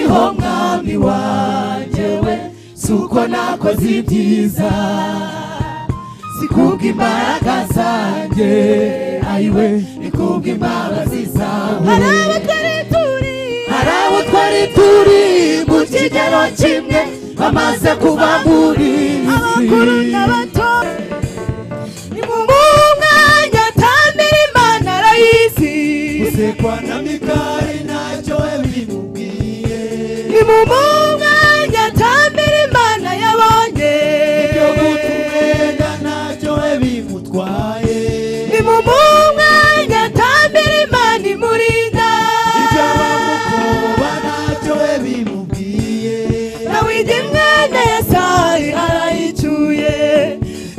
uko mwami wanjye we si uko nakoze ibyiza si kubwo imbaraga zanjye ayiwe ni kubwo imbabazi zawe hari abo twari turi hari abo twari turi mu kigero kimwe bamaze kuba muri abakuru n'abato ni mu mwanya atambira imana arayizi gusekwa na mikari ntacyo we bimubwiye ni mu mwanya atambira imana yabonye ibyo guta umwenda ntacyo we bimutwaye ni mu mwanya atambira imana imurinda ibyo bamukuba ntacyo we bimubwiye dawidi mwene yesayi arayicyuye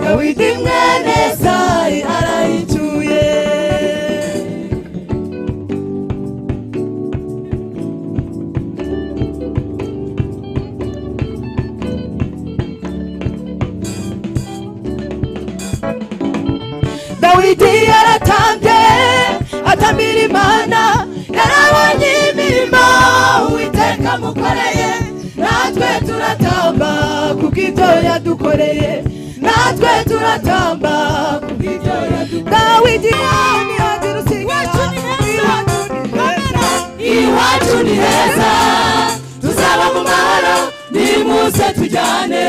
dawidi mwene yesayi arayicyuye dawidi yaratambye atamira imana yarabonye imirimo uwiteka amukoreye natwe turatamba kubw'ibyo yadukoreye natwe turatamba kubw'ibyo yadukoreye dawidi mwami hagira usinya iwacu ni heza tuzaba mu mahoro nimuse tujyane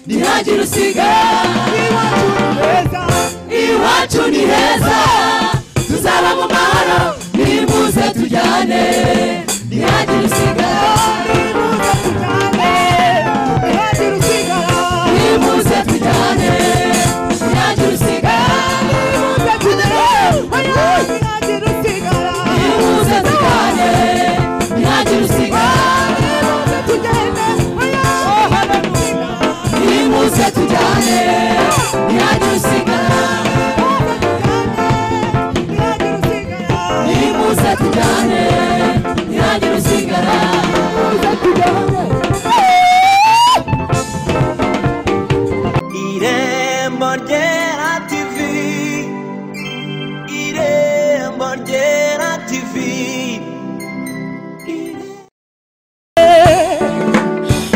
ntihagire usigara iwacu ni heza iwacu ni heza tuzaba mu mahoro nimbuze tujyane ntihagire usigara iwacu tujyane ntihagira usigara nimbuze tujyane ntihagire usigara nimbuze tujyane ntihagire usigara nimbuze tujyane ntihagire usigara nimbuze tujyane ntihagire usigara irembo ryera tivi irembo ryera tivi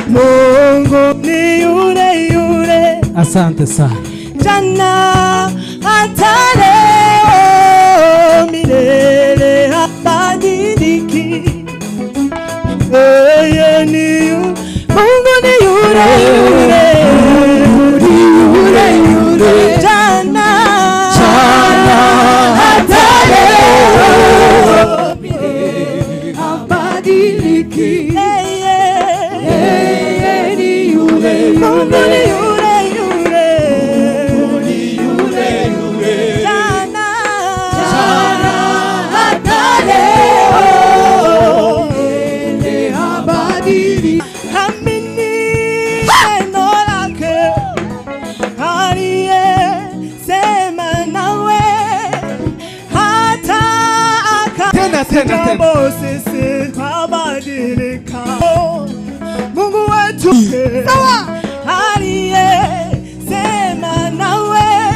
Mungu ni yule yule asante sana jana hata leo milele habadiliki. Yeye ni yu- Mungu ni yule yule yule yule jana Jana hata leo milele abadiliki Yeye ni yule Mungu ni yule yule yule yule yule jana Jana hata leo yeye abadiliki amini neno lake aliyesema nawe hata Tena, tena, tena. akakabo sisi habadilika Mungu wetu aliyesema nawe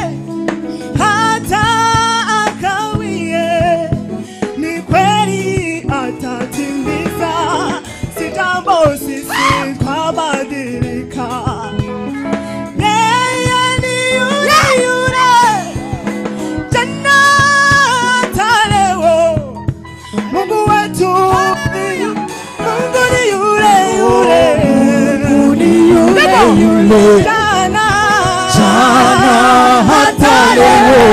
hata akawie, ni kweli atatimiza. Sitambo sisi kwa badilika. Yeye ni yule yule jana hata leo. Mungu wetu ni yu- Mungu ni yule yule. Mungu ni yule Ndipo, yule. jana Jana hata leo.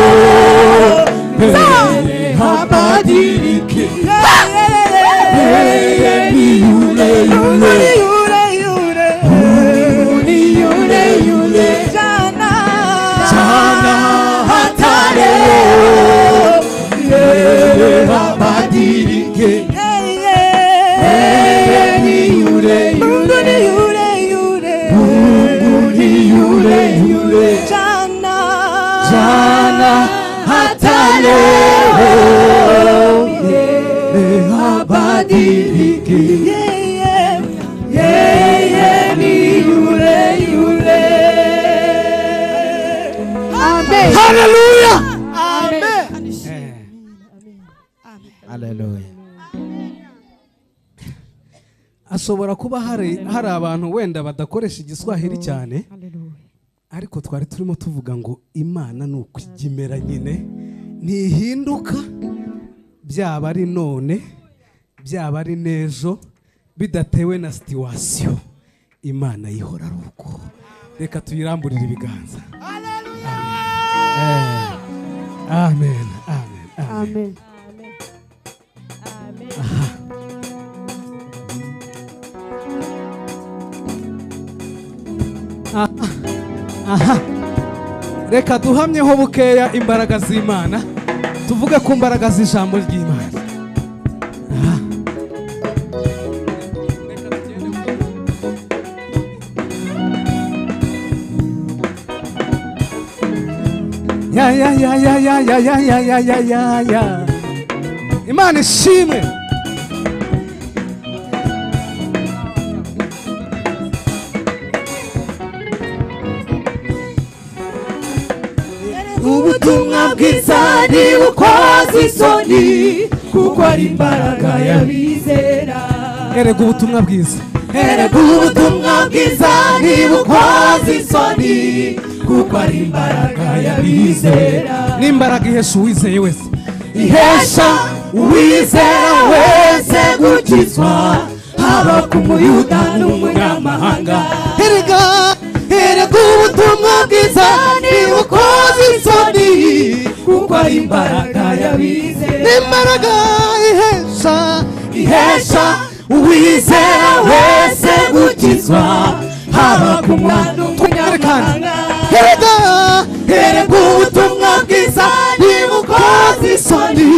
yeye abadiliki yeye ni yule yule Mungu ni yule yule jana hata leo yeye abadiliki yeye ni yule yule Mungu ni yule yule jana hata leo yeye abadiliki yeye ni yule yule haleluya haleluya hashobora kuba hari hari abantu wenda badakoresha igiswahili cyane ariko twari turimo tuvuga ngo imana ni ukugimera nyine ntihinduka byaba ari none byaba ari n'ejo bidatewe na situwasiyo imana yihora ari uko reka tuyiramburire ibiganza Eh, amen amen amen amen reka duhamyeho bukeya imbaraga z'imana tuvuge ku mbaraga z'ijambo ry'imana Ah. ya ya ya ya ya ya ya ya ya ya ya ya imana ishimwe ubutumwa bwiza ni ukoze isoni kuko ari imbaraga y'abizera erega ubutumwa bwiza erega ubutumwa bwiza ni ukoze isoni kuko ari imbaraga y'abizera n'imbaraga ihesha uwizeye wese ihesha uwizera wese gukizwa haba ku muyuda n'umunyamahanga erega erega ubutumwa bwiza ni ukoze isoni kuko ari imbaraga y'abizera n'imbaraga ihesha ihesha uwizera wese gukizwa haba ku mwana w'umunyamahanga erega erega ubutumwa bwiza ni ukoze isoni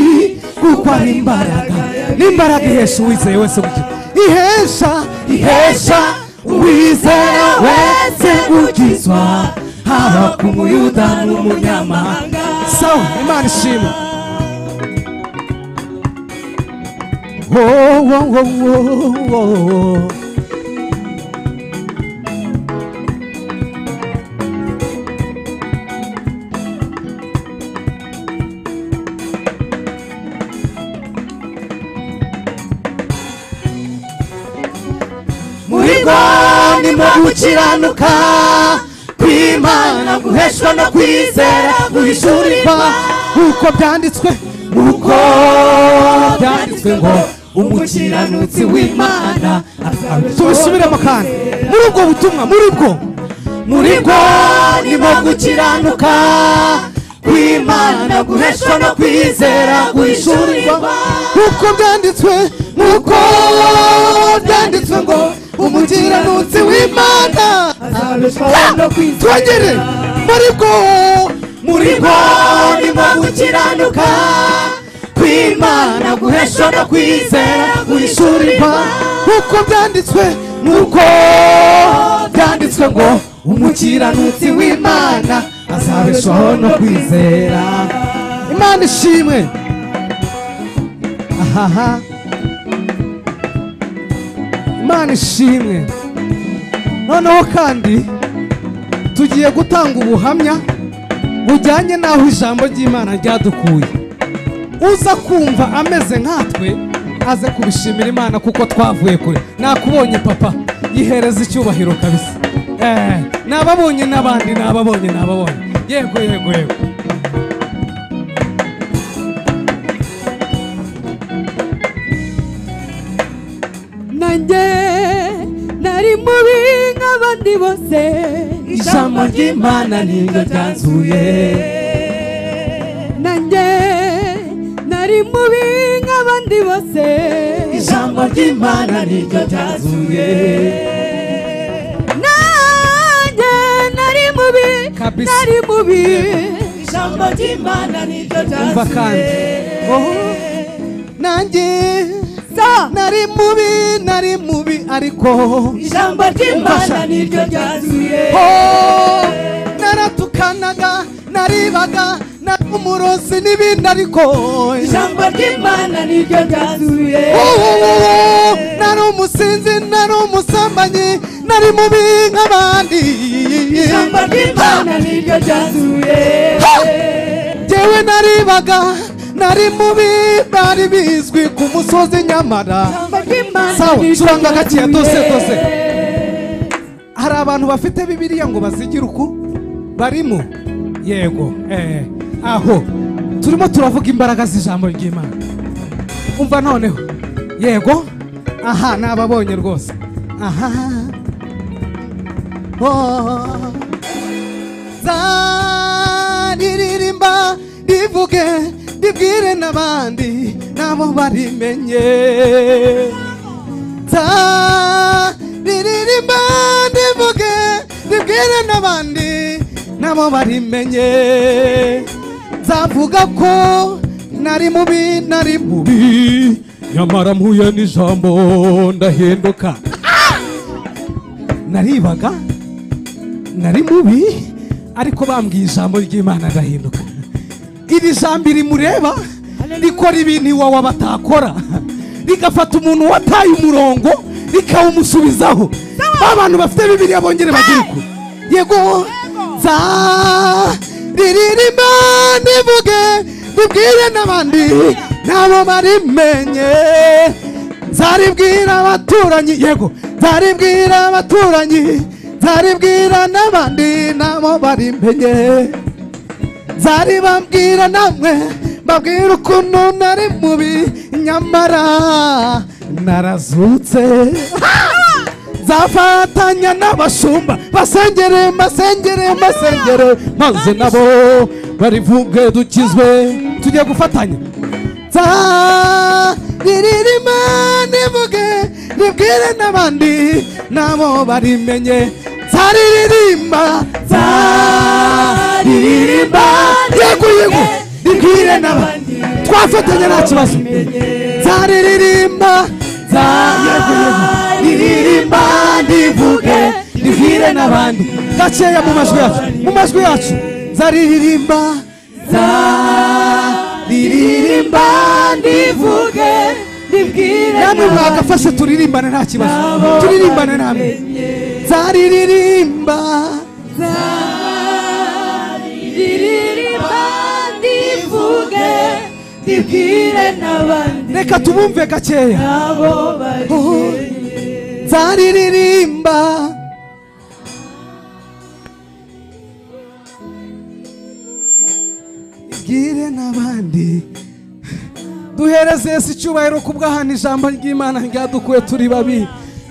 kuko ari imbaraga n'imbaraga ihesha uwizeye wese gukira ihesha ihesha uwizera wese gukizwa haba ku muyuda n'umunyamahanga sawa imana ishimwe Oh, oh, oh, oh, oh. muhirwa ni mu gukiranuka kw'imana guheshwa no kwizera guhishurirwa nk'uko byanditswe uko byanditswe ngo umukiranutsi w'imana tubisubiremo kandi muri ubwo butumwa muri bwo muri bwo nimo gukiranuka kw'imana guheshwa no kwizera guhishurirwa nk'uko byanditswe uko byanditswe ngo umukiranutsi w'imana twongere muri bwo muri bwo nimo gukiranuka kw'imana guheshwa no kwizera guhishurirwa nk'uko byanditswe nuko byanditswe ngo umukiranutsi w'imana azabeshwaho no kwizera imana ishimwe ahaha imana ishimwe noneho kandi tugiye gutanga ubuhamya bujyanye n'aho ijambo ry'imana ryadukuye uza kumva ameze nkatwe aze kubishimira imana kuko twavuye kure nakubonye papa yihereza icyubahiro kabisa eh, nababonye n'abandi nababonye nababonye yego yego yego nanjye nari mubi nk'abandi bose ijambo ry'imana niryo ryanzuye nanjye nari mubi nk'abandi bose ijambo ry'imana niryo ryanzuye nanjye nari mubi Kabisa. nari mubi ijambo ry'imana niryo umva kandi oho nanjye so nari mubi nari mubi ariko ijambo ry'imana niryo ryanzuye Oh, naratukanaga naribaga nari umurozi n'ibindi ariko ijambo ry'imana niryo ryanzuye Oh, oh, oh, oh, nari umusinzi nari umusambanyi nari mubi nk'abandi ijambo ry'imana niryo ryanzuye jyewe naribaga nari mubi bari bizwi ku musozi nyamara ijambo ry'imana imana Sawa, ntituyaguye. curanga gakeya, dose, dose. hari abantu bafite bibiliya ngo bazigire uku barimo yego eh, aho turimo turavuga imbaraga z'ijambo ry'imana umva noneho yego aha ni ababonye rwose aha oh. nzaririmba rivuge ribwire n'abandi nabo barimenye ta riririmba ndivuge ribwire n'abandi nabo barimenye nzavuga ko nari mubi nari mubi nyamara mpuye n'ijambo ndahinduka naribaga nari mubi ariko bambwiye ijambo ry'imana ndahinduka iri jambo rimureba rikora ibintu iwawe batakora rigafata umuntu wataye umurongo rikawumusubizaho ba bantu bafite bibiriya bongere bagire uku yego nza riririmba ndivuge ribwire n'abandi nabo barimenye nzaribwira abaturanyi yego nzaribwira abaturanyi nzaribwira n'abandi nabo barimenye zaribabwira namwe babwira ukuntu nari mubi nyamara narazutse zafatanya n'abashumba basengere mbasengere mbasengere maze nabo barivuge dukizwe tugiye gufatanya nzariririma nivuge ribwire n'abandi nabo barimenye nzariririmba nzaririmba yego yego ribwire n'abandi twafatanya nta kibazo nzaririmba nzaririmba ndivuge ribwire n'abandi gakeya mu majwi yacu mu majwi yacu nzaririmba nzaririmba ndivuge ribwire namwe mwagafashe turirimbane nta kibazo turirimbane namwe nzaririmba riririmba ndivuge ribwire n'abandi reka tubumve gakeya nabo Oh, bari nzaririmba ibwire n'abandi duhereze yesu icyubahiro ku bw'ahantu ijambo ry'imana ryadukuye turi babi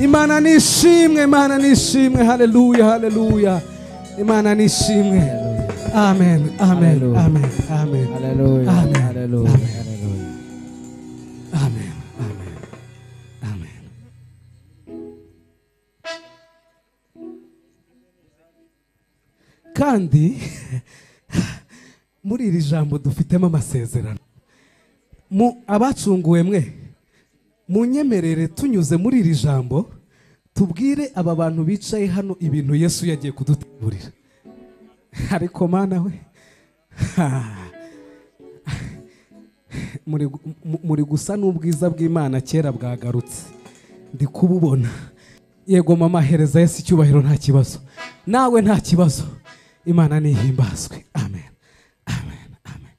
imana nishimwe imana nishimwe haleluya haleluya imana nishimwe amen amen Haleluya. amen amen Haleluya, Amen. haleluya, Amen. haleluya. Amen. Amen. Amen. kandi muri iri jambo dufitemo amasezerano mu abacunguwe mwe munyemerere tunyuze muri iri jambo tubwire aba bantu bicaye hano ibintu yesu yagiye kudutegurira ariko mana we ha. muri gu- mu- muri gusa n'ubwiza bw'imana kera bwagarutse ndi kububona yego mama hereza yesu icyubahiro nta kibazo nawe nta kibazo imana nihimbazwe amen amen amen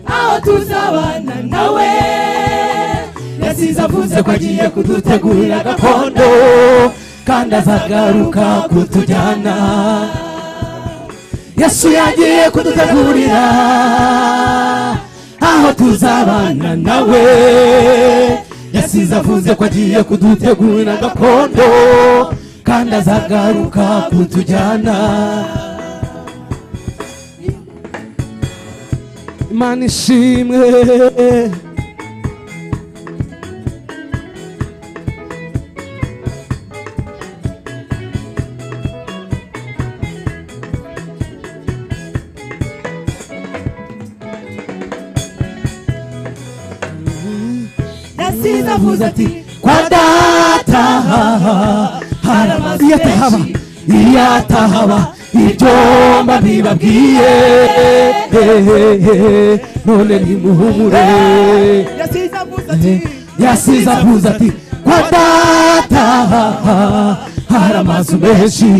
aho tuzabana nawe yasize avuze ko agiye kudutegurira gakondo kandi azagaruka kutujyana yesu yagiye kudutegurira aho tuzabana nawe yasize avuze ko agiye kudutegurira gakondo kandi azagaruka kutujyana imana ishimwe yasize avuze ati kwa data hari amazu iyo atahaba menshi iyo atahaba ibyo mbibabwiye none nimuhumure yasize avuze ati yasize avuze ati kwa data hari amazu menshi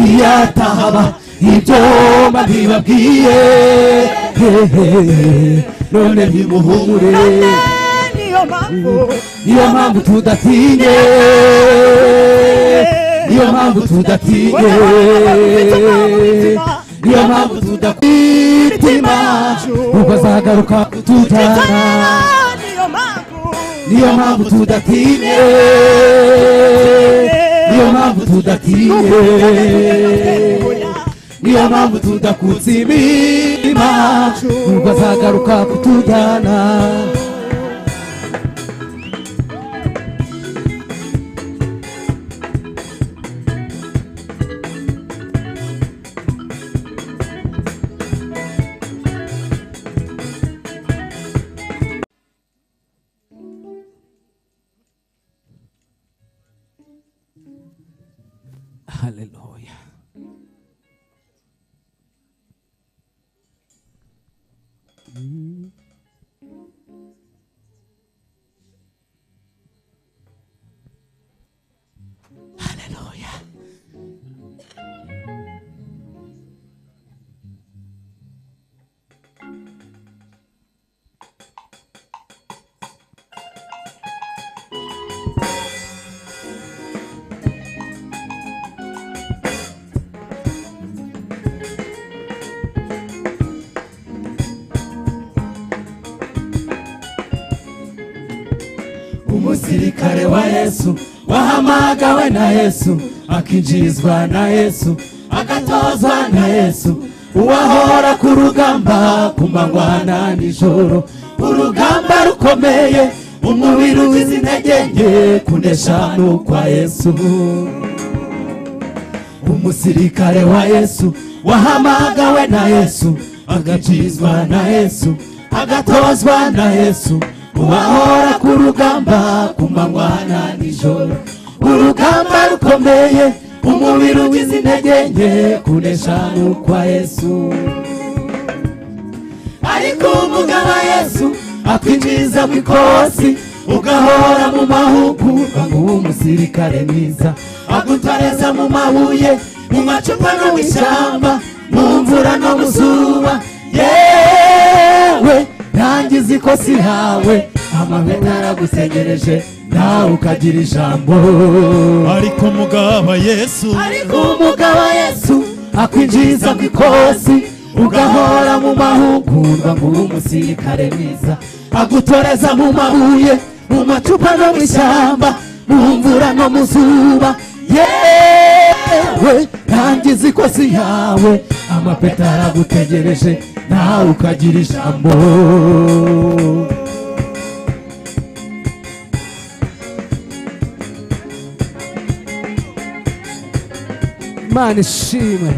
iyo atahaba ibyo mbibabwiye none nimuhumure niyo mpamvu niyo mpamvu tudatinye niyo mpamvu tudatinye niyo mpamvu tudakwitima ubwo azagaruka kutujyana niyo mpamvu niyo mpamvu tudatinye niyo mpamvu tudatinye niyo mpamvu tudakutse imirima ubwo azagaruka kutujyana haleluya umusirikare wa yesu wahamagawe na yesu akinjirizwa na yesu agatozwa na yesu uwahora ku rugamba ku manywa na nijoro urugamba rukomeye umubiri uwize intege nke kunesha ni ukwa yesu umusirikare wa yesu wahamagawe na yesu agacizwa na yesu agatozwa na yesu uwahora ku rugamba ku manywa na nijoro urugamba rukomeye umubiri ugize intege nke kunesha ni ukwa yesu ariko umugaba yesu akwinjiza ku ikosi ugahora mu mahugurwa nk'uwo musirikare mwiza agutareza mu mabuye mu macupa no mu ishyamba mu mvura no mu zuba yewe rangiza ikosi yawe amabeta aragusegereje nawe ukagira ijambo ariko mugaba yesu ariko umugaba yesu akwinjiza mu ikosi ugahora mu mahugurwa nk'uwo umusirikare mwiza agutoreza mu mabuye mu macupa no mu ishyamba mu mvura no mu zuba yewe rangiza ikosi yawe amapeta aragutegereje nawe ukagira ijambo imana ishimwe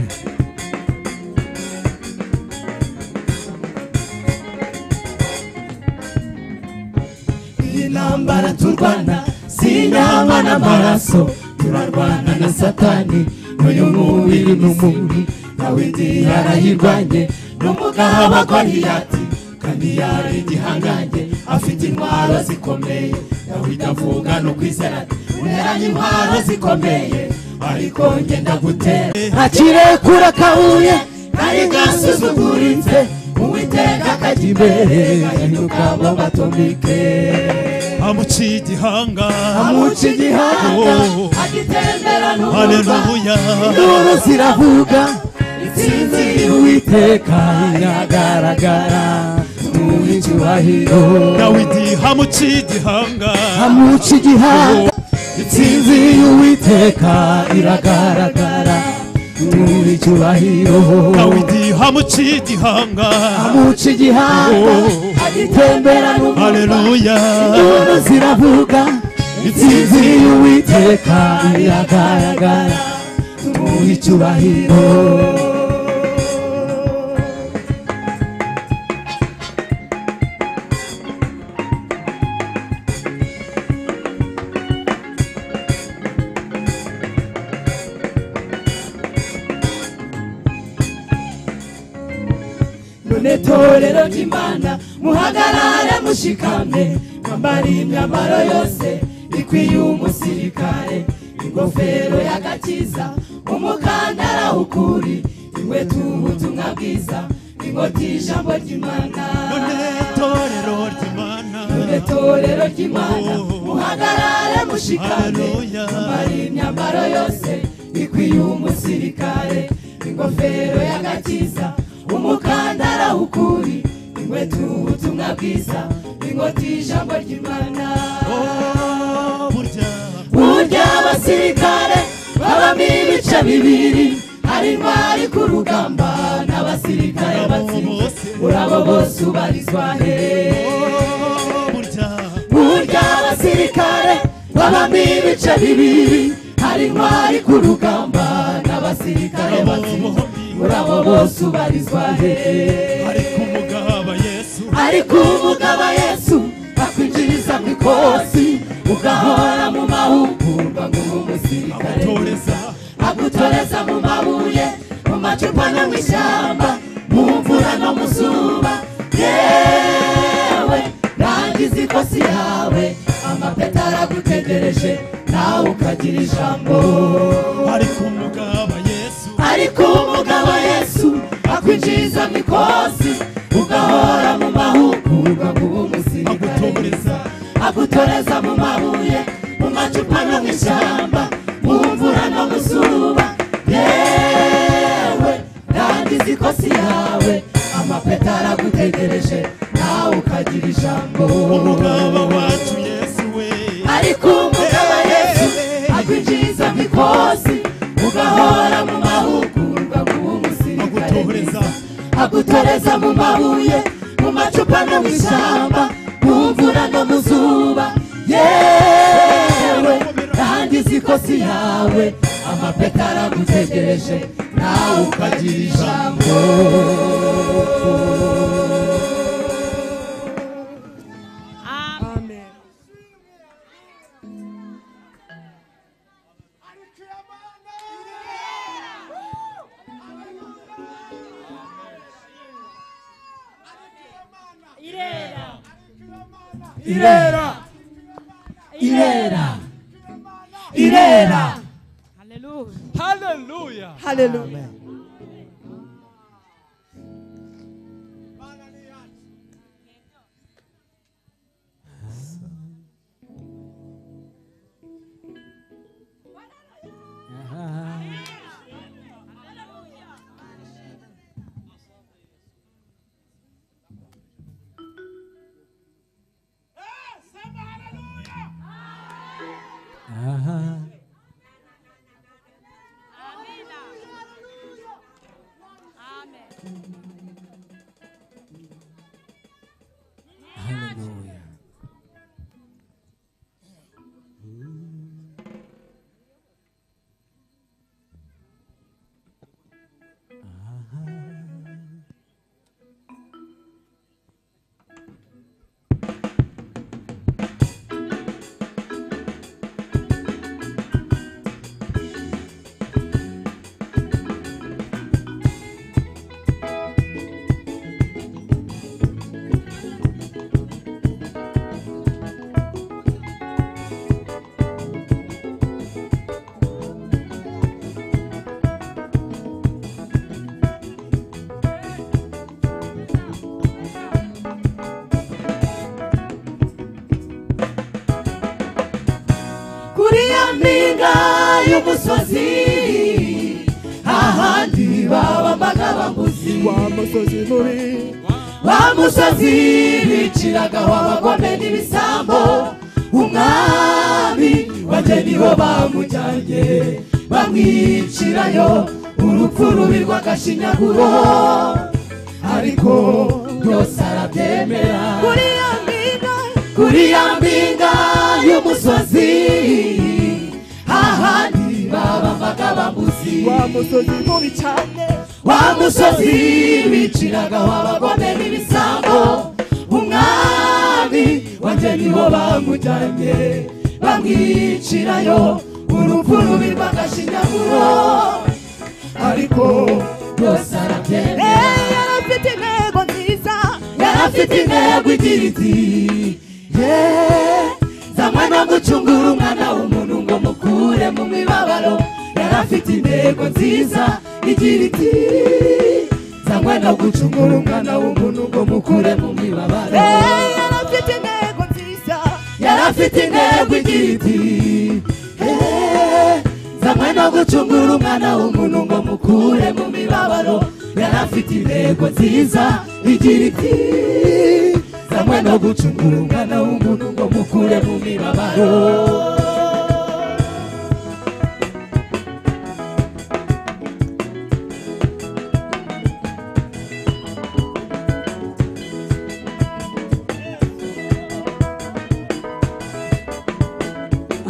iyi ntambara turwana si inyama n'amaraso turarwana na satani n'uyu mubiri n'umubi dawidi yarayirwanye n'umugabo wa goliyati kandi yari igihangange afite intwaro zikomeye dawidi avuga no kwizera ati uneranye intwaro zikomeye ariko ngenda gutera ntakirekura kabuye nari gasuzuguritse uwiteka akajya imbere gahinduka mu matomike amuciye igihanga amuca igihanga Oh. agitembera haleluya induru ziravuga intsinzi y'uwiteka iragaragara muw'icyubahiro dawidi hamuciye igihanga amuca igihanga intsinzi y'uwiteka iragaragara muw'icyubahiro dawidi hamuciye igihanga amuca igihanga agitembera n'umurwa haleluya induru ziravuga intsinzi y'uwiteka iragaragara tumuha icyubahiro netorero ry'imana muhagarare mushikamye mwambare imyambaro yose ikwiye umusirikare ingofero y'agakiza umukandara w'ukuri inkwetu ubutumwa bwiza ingoti ijambo ry'imana none torero ry'imana netorero ry'imana muhagarare mushikamye Haleluya. mwambare imyambaro yose ikwiye umusirikare ingofero y'agakiza umukandara w'ukuri inkwetu ubutumwa bwiza ingoti ijambo ry'imana Oh, burya burya abasirikare babamo ibice bibiri hari intwari ku rugamba n'abasirikare batsinze muri abo bose ubarizwa hehe oh, burya burya abasirikare babamo ibice bibiri hari intwari ku rugamba n'abasirikare batsinze muri abo bose ubarizwa hehe ari ku mugaba yesu ariko umugabo yesu akwinjiriza mu ikosi ugahora mu mahugurwa ngo ube umusirikare agutoreza agutoreza mu mabuye mu macupa no mu ishyamba mu mvura no mu zuba yewe rangiza ikosi yawe amapeta aragutegereje nawe ukagira ijambo ari ku mugaba yesu ariko umugabo yesu akwinjiriza mu ikosi ugahora mu mahugurwa ngo ube umusirikare agutoreza agutoreza mu mabuye mu macupa no mu ishyamba mu mvura no mu zuba yewe rangiza ikosi yawe amapeta aragutegereje nawe ukagira ijambo umugaba wacu yesu we ariko umugaba yesu akwinjiriza mu ikosi ugahora mu mahugurwa kuba umusirikare Agutoreza. mwiza. agutoreza mu mabuye mu macupa no mu ishyamba mu mvura no mu zuba yewe rangiza ikosi yawe amapeta aragutegereje nawe ukagira ijambo Amen. irera irera irera Hallelujah. kuri ya mpinga y'umusozi ahandi baba amagabaguzi wa musozi biciragaho abagome n'ibisambo umwami bajye niho bamujyanye bamwicirayo urupfu rubi rw'agashinyaguro ariko byose arabyemera Kuri ya mpinga kuri ya mpinga y'umusozi ahandi babavaga bamuzi wa musozi mubi cyane wa musozi biciragaho abagome n'ibisambo umwami wanjye niho bamujyanye bamwicirayo urupfu rubi rw'agashinyaguro ariko byose arabyemera Eh, yarafite intego nziza afite intego igira iti "Yeah, zamwe no gucungura umwana w'umuntu ngo mukure mu mibabaro yari afite intego nziza igira iti zamwe no gucungura umwana w'umuntu ngo mukure mu mibabaro yarafite intego nziza yari afite intego igira iti "Eh, zamwe no gucungura umwana w'umuntu ngo mukure mu mibabaro yari afite intego nziza igira iti zamwe no gucungura umwana w'umuntu ngo mukure mu mibabaro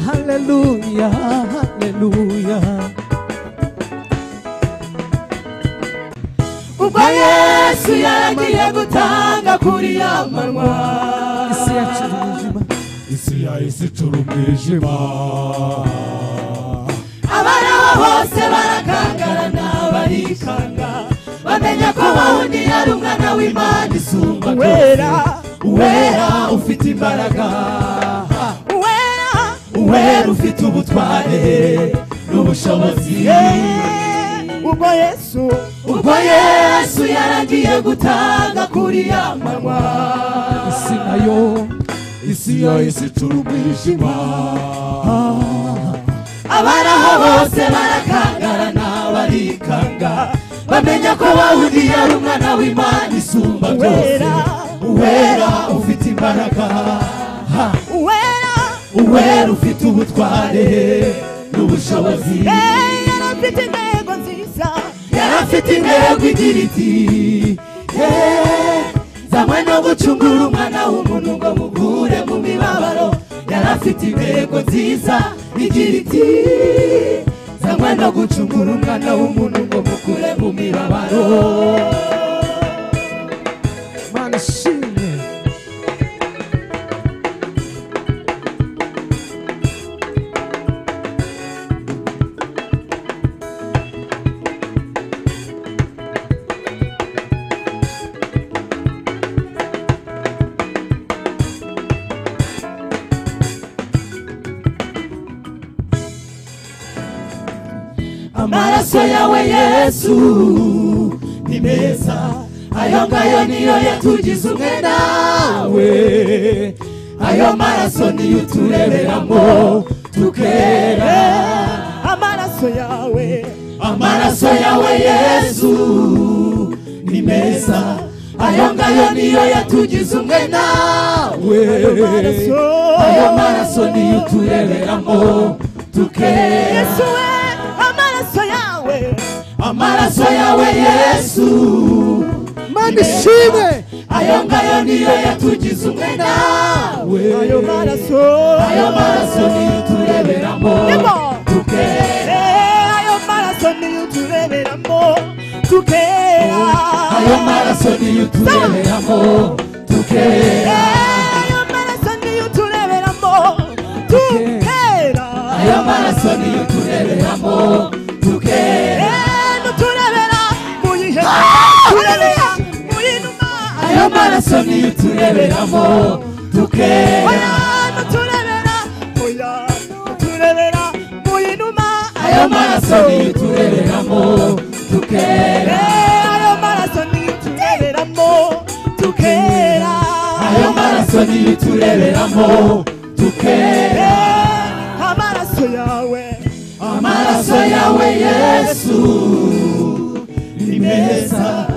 haleluya haleluya ubwo yesu yaragiye gutanga kuri ya manwa isi yacu iri mu buzima isi ya isi turi umwijima abari aho hose barakangarana barikanga bamenya ko wawundi yari umwana w'imana isumba wera uwera ufite imbaraga wera uwera ufite ubutware n'ubushobozi ubwo yesu ubwo yesu yaragiye gutanga kuri ya manywa isi nayo isi ya isi turi umwijima abari aho bose barakangarana barikanga bamenya ko wawundi yari umwana w'imana isumba byose Uwera. uwera ufite imbaraga ha. wera uwera ufite ubutware n'ubushobozi yarafite intego nziza yari afite intego igira iti "Eh, nzanywe no gucungura umwana w'umuntu ngo mukure mu mibabaro yari afite intego nziza igira iti nzanywe no gucungura umwana w'umuntu ngo mukure mu mibabaro mana ishimwe amaraso yawe yesu ni meza ayo ngayo niyo yatugize umwe nawe ayo maraso niyo utureberamo tukera amaraso yawe amaraso yawe yesu ni meza ayo ngayo niyo yatugize umwe nawe amaraso ayo maraso niyo utureberamo tukera yesu we amaraso yawe amaraso yawe yesu mana ishimwe ayo ngayo niyo yatugize umwe nawe ayo maraso ayo maraso niyo utureberamo Niko. tukera Eh, ayo maraso niyo utureberamo tukera ayo maraso niyo utureberamo tukera Eh, ayo maraso niyo utureberamo tukera ayo maraso niyo utureberamo tukera Eh, n'uturebera mu gihe turebera mu inuma ayo maraso niyo utureberamo oya tukera n'uturebera oya n'uturebera mu inuma ayo maraso niyo utureberamo tukera Eh, ayo maraso niyo utureberamo tukera ayo maraso niyo utureberamo tukera Eh, amaraso yawe amaraso yawe yesu ni meza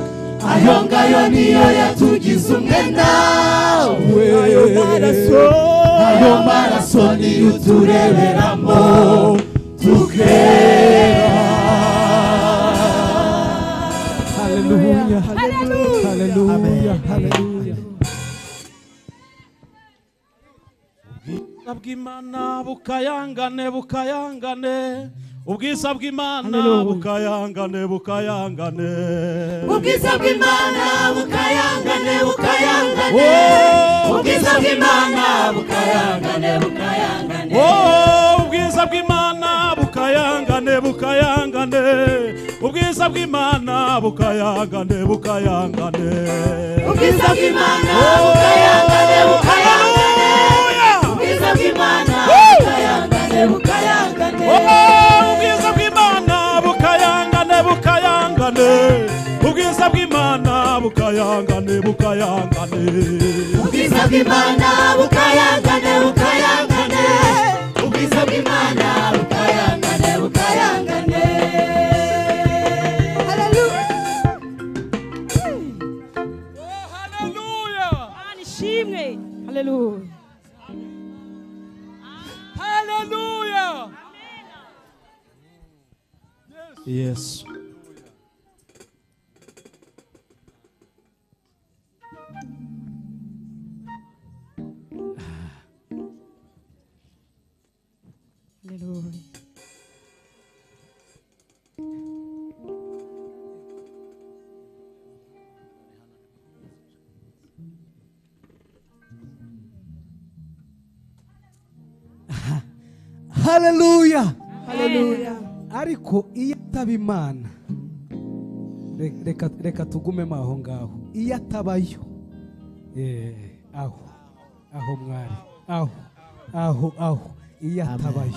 ayo ngayo niyo yatugize umwe nawe ayo maraso ayo maraso niyo utureberamo tukera haleluya haleluya haleluya ubwiza bw'imana bukayangane bukayangane ubwiza bw'imana bukayangane bukayangane ubwiza bw'imana bukayangane bukayangane Oh, ubwiza bw'imana bukayangane bukayangane Oh, ubwiza bw'imana bukayangane bukayangane ubwiza bw'imana bukayangane bukayangane ubwiza bw'imana Oh, bukayangane bukayangane ubwiza hallelujah. bw'imana bukayangane bukayangane Oh, ubwiza bw'imana bukayangane bukayangane ubwiza bw'imana bukayangane bukayangane ubwiza bw'imana bukayangane bukayangane ubwiza bw'imana bukayangane bukayangane Mana ishimwe haleluya yesu haleluya haleluya haleluya ariko iyo ataba imana re- reka reka tugumemo aho ngaho iyo atabayo eh, aho aho mwari aho aho aho iyo atabayo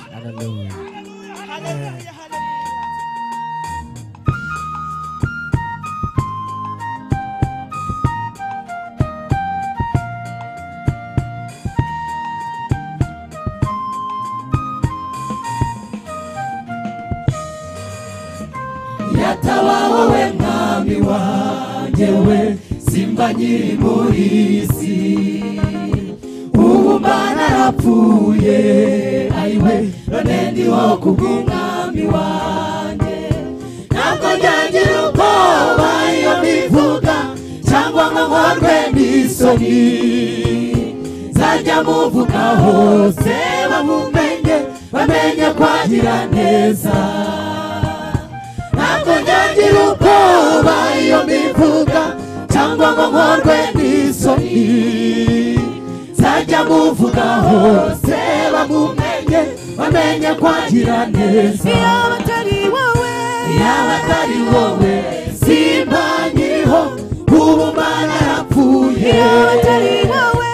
yatabaho wowe mwami wanjye we simba nyiri muri iyi si ubu mbanarapfuye ayiwe none ndiho kubw'umwami wanjye ntabwo njyagira ubwoba iyo mbivuga cyangwa ngo nkorwe n'isoni nzajya muvuga hose bamumenye bamenye kwagira neza ntabwo nyagira ubwoba iyo mbivuga cyangwa ngo nkorwe n'isoni nzajya muvuga hose bamumenye bamenye kwagira neza yaba atari wowe yaba atari wowe simba nyiriho ubu mwana arapfuye yaba atari wowe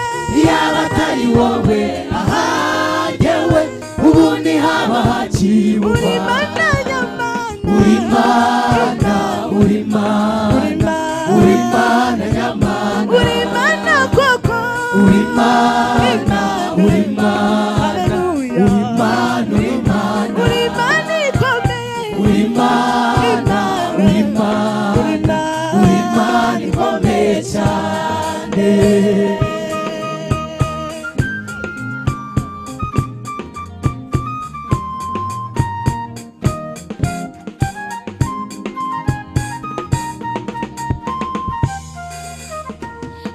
yaba atari wowe ahagewe ubu ni haba uri hakibuba mana nyamana uri mana uri mana uri mana nyamana uri mana koko uri mana uri mana haleluya uri mana uri mana uri mana ikomeye uri mana uri mana uri mana ikomeye cyane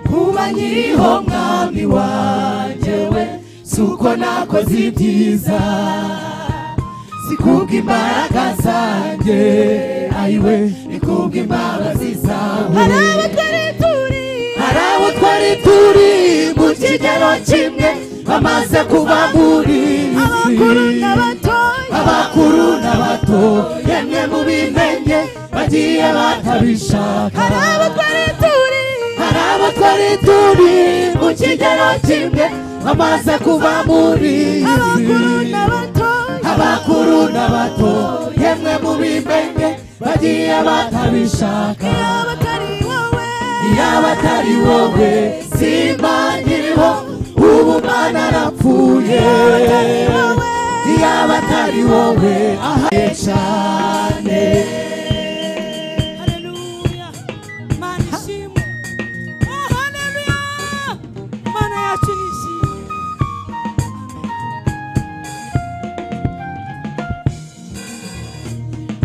kuba nyiriho mwami wanjye we si uko nakoze ibyiza sikubwa imbaraga zanjye ayiwe nikubwa imbabazi zawe hari abatari turi hari abo twari turi mu kigero kimwe bamaze kuba muri abakuru n'abatoya abakuru n'abato yemwe mubimenye bagiye batabishaka hari abatari turi hari abo twari turi mu kigero kimwe bamaze kuba muri abakuru izi n'abatoya abakuru n'abato yemwe mubimenye bagiye batabishaka yaba atari wowe yaba atari wowe simba nyiriho ubu mwana arapfuye yaba atari wowe ahaye cyane haleluya mana ishimwe Oh, haleluya mana yacu ni ishimwe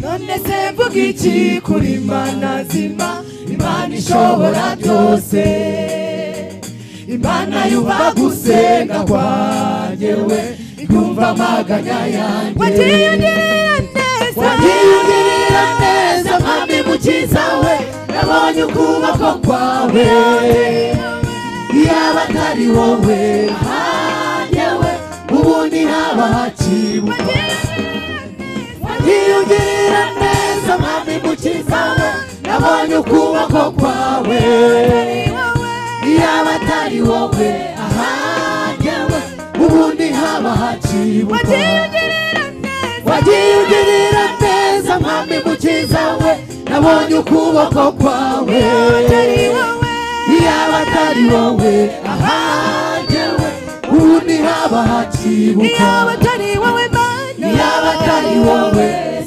none se mvuga iki kuri mana zima imana ishobora byose imana yumva gusenga kwanjye we ikumva amaganya yanjye watiyongerera neza wagirira neza mwami mukiza we nabonye ukuboko kwawe yaba atari wowe hanjye we ubundi haba hakibuka watiyongerera neza iyo ugirira neza mwami mukiza we nabonye ukuboko kwawe yaba atari wowe ahagewe ubundi haba hacibuka wagiye ugirira neza mwami mukiza we nabonye ukuboko kwawe yaba atari wowe ahagewe ubundi haba hacibuka yaba atari wowe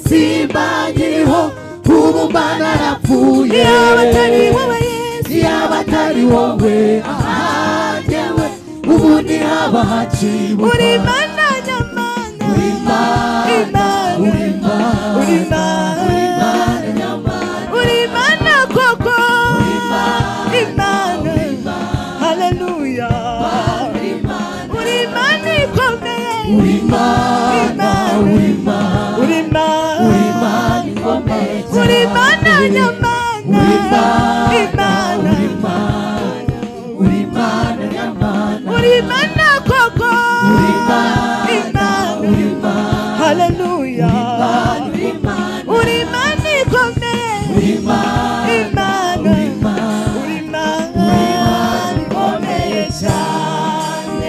simba nkiriho ubu mba narapfuye yaba atari wowe ahagewe ubundi haba hacibuka Urimana, urimana, urimana nyamara, urimana, urimana, urimana, urimana, urimana ingombe Urimana, urimana, urimana nyamara, urimana, urimana, Hallelujah. urimana, Uri mani komeye, urimana, Imana, urimana. uri mani komeye cyane.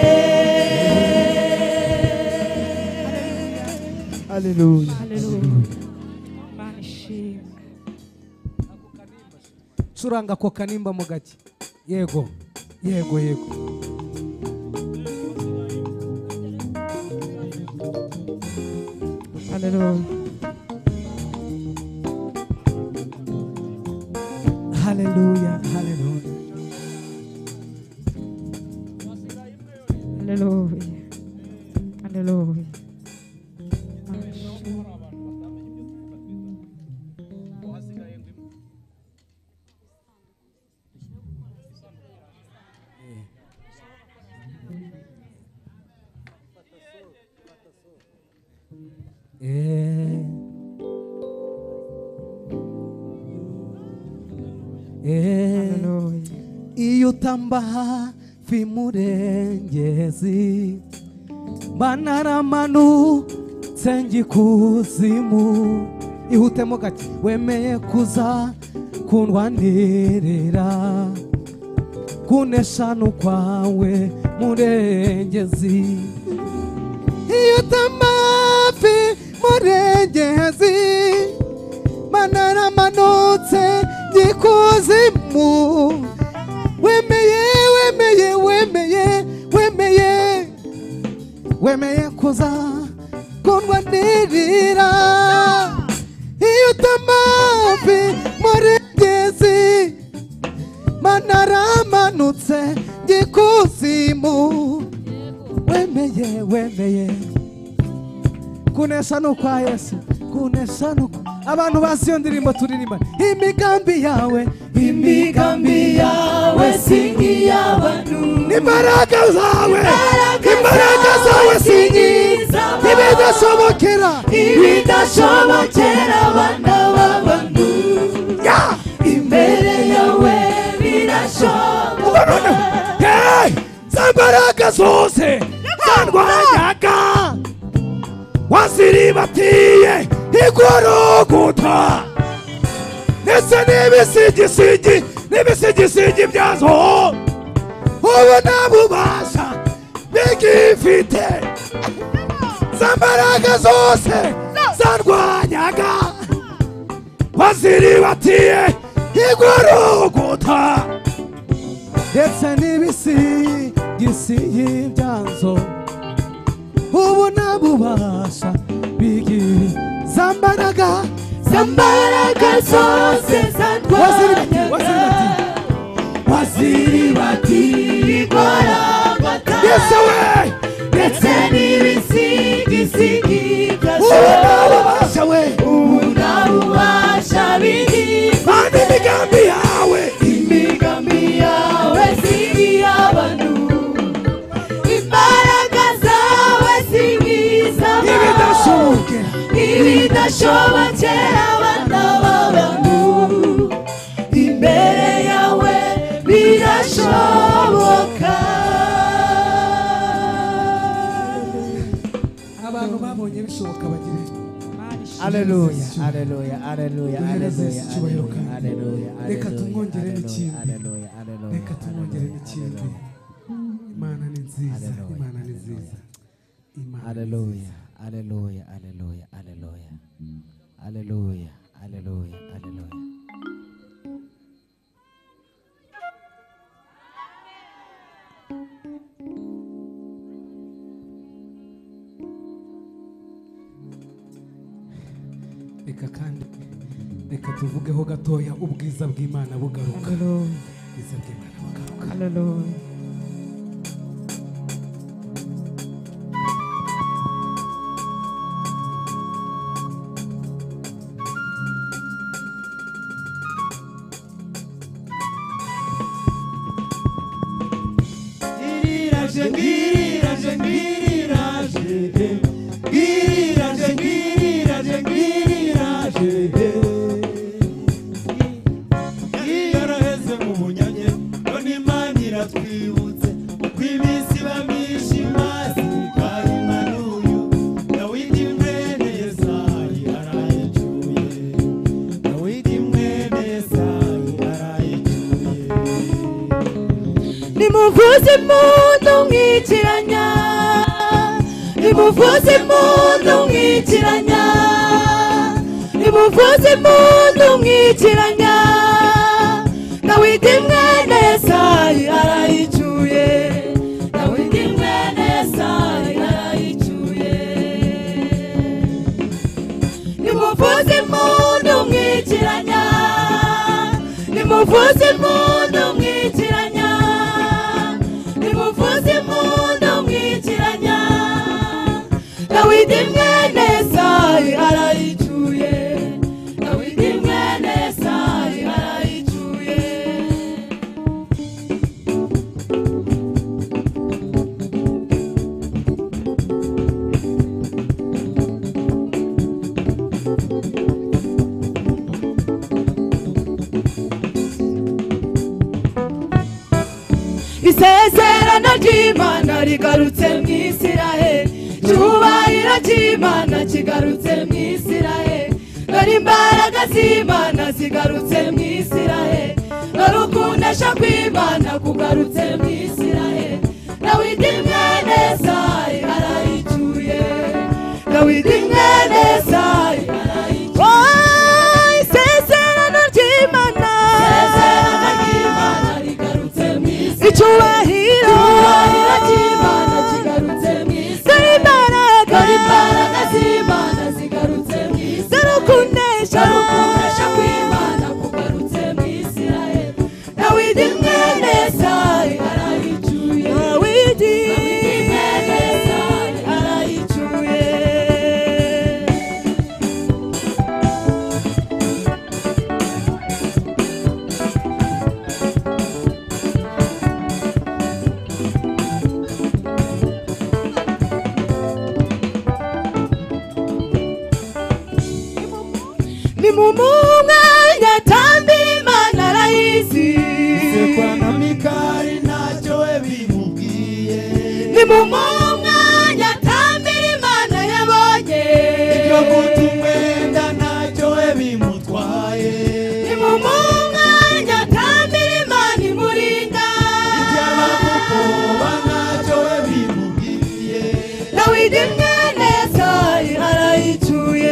haleluya Mana ishimwe curanga ako kanimba mu gake yego yego yego haleluya haleluya haleluya haleluya haleluya Mana ishimwe. Eh. Eh. haleluya iyo utamba hafi murengezi banaramanutse ngikuzimu ihutemo gake wemeye kuza kundwanirira kuneshanu kwawe murengezi iyo utamba hafi murengezi banaramanutse ngikuzimu wemeye wemeye wemeye wemeye wemeye kuza kundwanirira iyo utamavi muri ngezi manaramanutse ngikuzimu wemeye wemeye kunesha ni ukwa yesu kunesha ni ukwa abantu bazi iyo ndirimbo turirimba imigambi yawe imigambi yawe singi y'abantu imbaraga zawe imbaraga zawe zawe singiza zaba. ntibidashobokera ibidashobokera abana b'abantu imbere yawe birashoboka za mbaraga zose zarwanyaga waziribatiye igoroguta ndetse n'ibisigisigi n'ibisigisigi byazo ubu nta bubasha bigifite za mbaraga zose zarwanyaga waziribatiye igoroguta ndetse n'ibisigisigi byazo ubu nta bubasha bigira za mbaraga za mbaraga zose zarwanyaga igorogota yesu we ndetse n'ibisigisigi ubu byazo nta bubasha we ubu nta bubasha bigira kandi imigambi yawe imigambi yawe singi y'abantu imbaraga zawe singi z'abantu ntibidashobokera ibidashobokera abana b'abantu imbere yawe birashoboka abantu babonye bishoboka bagira Mana ishimwe. Aleluya, aleluya, aleluya, Duhereze aleluya, icyubahiro kandi. aleluya, aleluya, Reka aleluya, tumwongerere aleluya, ikindi. aleluya, aleluya, reka tumwongerere aleluya, ikindi aleluya. imana ni nziza Hallelujah. imana ni nziza imana ni nziza Hallelujah, hallelujah, hallelujah, hallelujah. Hallelujah, hallelujah, hallelujah. reka kandi reka tuvugeho gatoya ubwiza bw'imana bugaruka Hallelujah. ubwiza bw'imana bugaruka Hallelujah. Ngiriraje ngiriraje ngiriraje ngiriraje ngiriraje ngiriraje yaraheze mu bunyage none imana iratwibutse uko iminsi iba myinshi mazi kayimanuyu dawidi mwene yesayi arayicuye dawidi mwene yesayi arayicuye nimuvuze impundu mwikiranya nimuvuze impundu mwikiranya nimuvuze impundu mwikiranya dawidi mwene yesayi arayicuye dawidi mwene yesayi arayicuye nimuvuze impundu mwikiranya nimuvuze impundu mwikiranya nimuvuze impundu mwikiranya dawidi mwene yesayi arayicuye dawidi mwene yesayi arayicuye isezerano ry'imana rigarutse mu isiraheli icyubahiro cy'imana kigarutse mu isiraheli dore imbaraga z'imana zigarutse mu isiraheli dore ukundesha kw'imana kugarutse mu isiraheli dawidi mwene sayi arayicuye dawidi mwene sayi arayicuye Oh, isezerano ry'imana isezerano ry'imana rigarutse mu isiraheli icyubahiro dore imbaraga dore ukunesha dawidi mwene yesayi arayicuye dawidi mwene yesayi arayicuye ni mu mwanya tambira imana arayizi sekwa na mikari ntacyo we bimubwiye ni mu mwanya tambira imana yabonye ibyo guta umwenda ntacyo we bimutwaye ni mu mwanya tambira imana imurinda iby'abamukoba ntacyo we bimubwiye dawidi mwene sayi arayicuye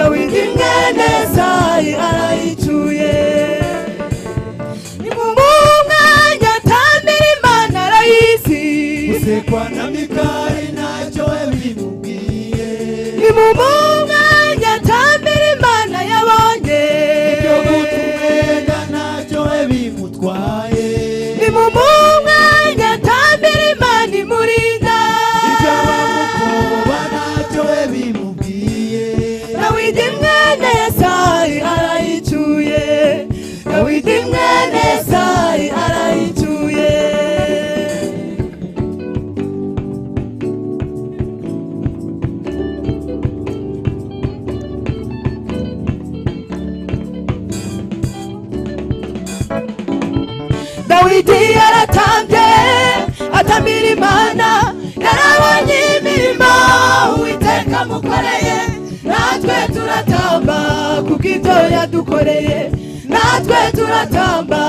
dawidi mwene sayi arayicuye ni mu mwanya tambira imana arayizi gusekwa na mikari ntacyo we bimubwiye ni mu mwanya tambira imana yabonye ibyo guta umwenda ntacyo we bimutwaye ni mu mwanya tambira imana imurinda iby'abamukoba ntacyo we bimubwiye dawidi mwene yesayi arayicuye dawidi mwene yesayi arayicuye dawidi yaratambye atambira imana yarabonye imirimo uwiteka amukoreye natwe kubw'ibyo yadukoreye natwe turatamba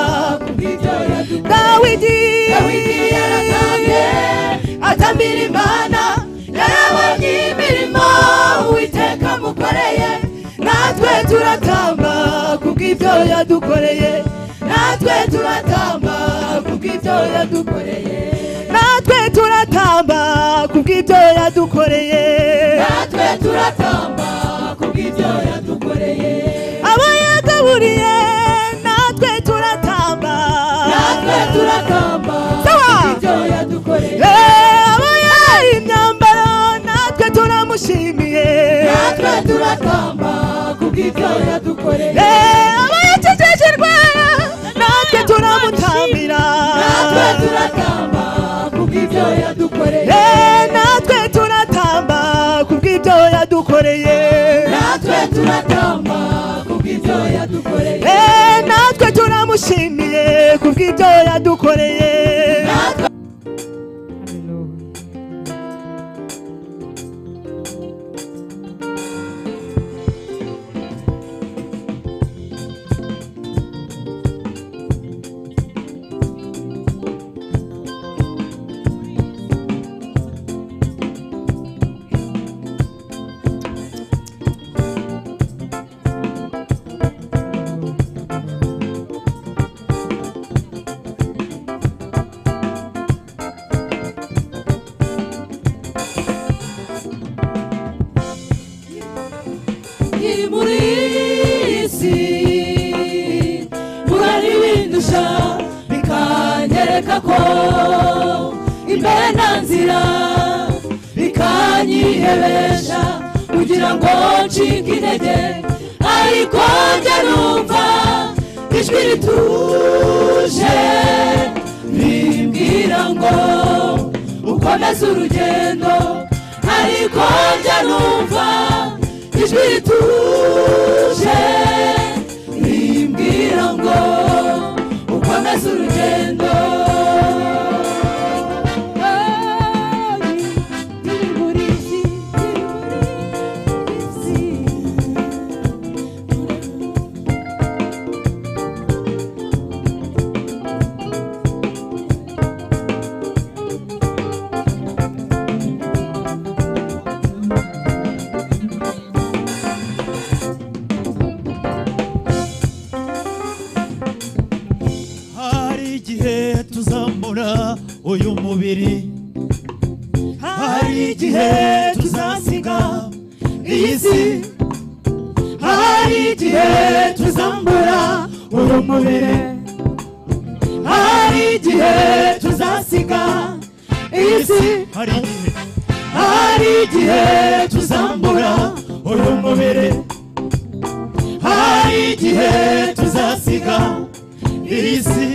kubw'ibyo yadukoreye dawidi dawidi yaratambye atambira imana yarabonye imirimo uwiteka amukoreye natwe turatamba kubw'ibyo yadukoreye natwe turatamba kubw'ibyo yadukoreye natwe turatamba kubw'ibyo yadukoreye natwe turatamba kubw'ibyo yadukoreye abo yagaburiye natwe turatamba natwe turatamba kubw'ibyo yadukoreye abo yahaye imyambaro natwe turamushimiye natwe turatamba kubw'ibyo yadukoreye abo yakijije indwara natwe turamutambira natwe turatamba kubw'ibyo yadukoreye natwe turatamba kubw'ibyo yadukoreye natwe turatamba kubw'ibyo yadukoreye natwe turamushimiye kubw'ibyo yadukoreye natwe Hallelujah. iri muri iyi si uraribindusha bikanyereka ko imbere nta nzira bikanyihebesha kugira ngo ncike intege ariko njya numva ijwi rituje rimbwira ngo ukomeze urugendo ariko njya numva ijwi rituje rimbwira ngo ukomeze urugendo Biri muri iki, biri muri iki. hari igihe tuzamura uyu mubiri hari igihe tuzasiga iyi si hari igihe tuzambura uyu mubiri hari igihe tuzasiga iyi si hari igihe hari igihe tuzambura uyu mubiri hari igihe tuzasiga iyi si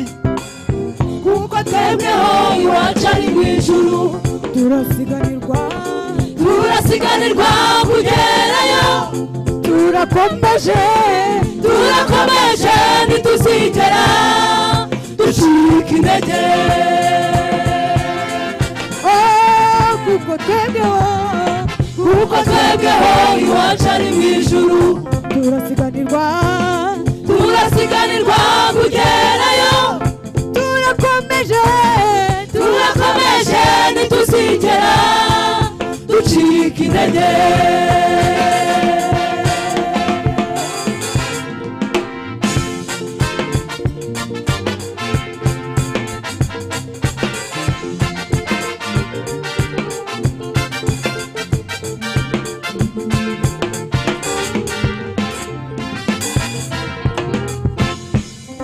kuko twebweho iwacu ari mu ijuru turasiganirwa turasiganirwa kugerayo turakomeje turakomeje ntituzigera ducika intege oh, kuko twebweho kuko twebweho iwacu ari mu ijuru turasiganirwa turasiganirwa kugerayo turakomeje turakomeje ntituzigera ducika intege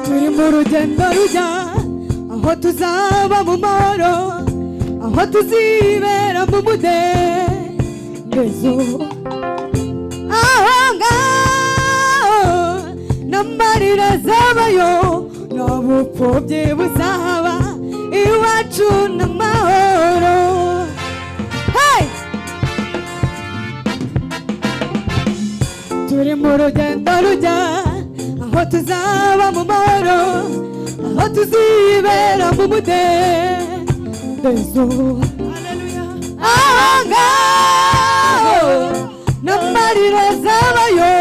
turi mu rugendo rujya aho tuzaba mu mahoro aho tuzibera mu mudendezo aho ngaho n'amarira azabayo nta bupfubyi buzaba iwacu n'amahoro hey! turi mu rugendo rujya aho tuzaba mu mahoro aho tuzibera mu mudendezo aho ngaho n'amarira azabayo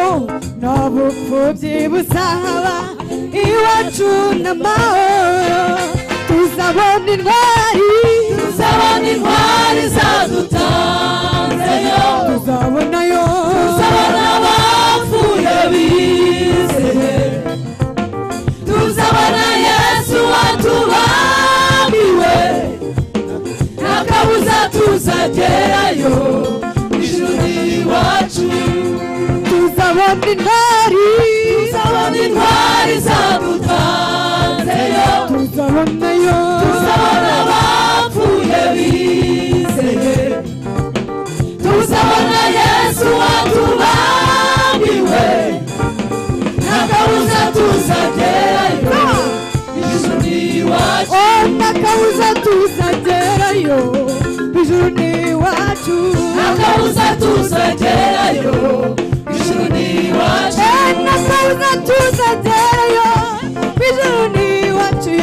nta bupfu tubyibuza haba iwacu n'amahoro tuzabona intwari tuzabona intwari zadutanzeyo tuzabonayo tuzabona abapfuye bizehe tuzabona yesu watubamiwe ntakabuza tuzagerayo ijuru iwacu tuzabona intwari tuzabona intwari zadutanzeyo tuzabonayo tuzabona abapfuye bizeye tuzabona yesu watubamiwe nta kabuza tuzagerayo ijuru ni iwacu nakabuza tuzagerayo ijuru ni iwacu nta kabuza tuzagerayo ijuru ni iwacu